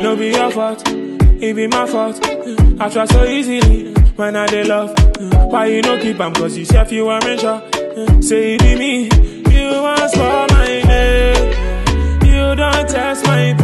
no be your fault, it be my fault. I try so easily when I dey love. Why you no keep am? Cause you self you are sure. Say it be me, you want for my name. You don't test my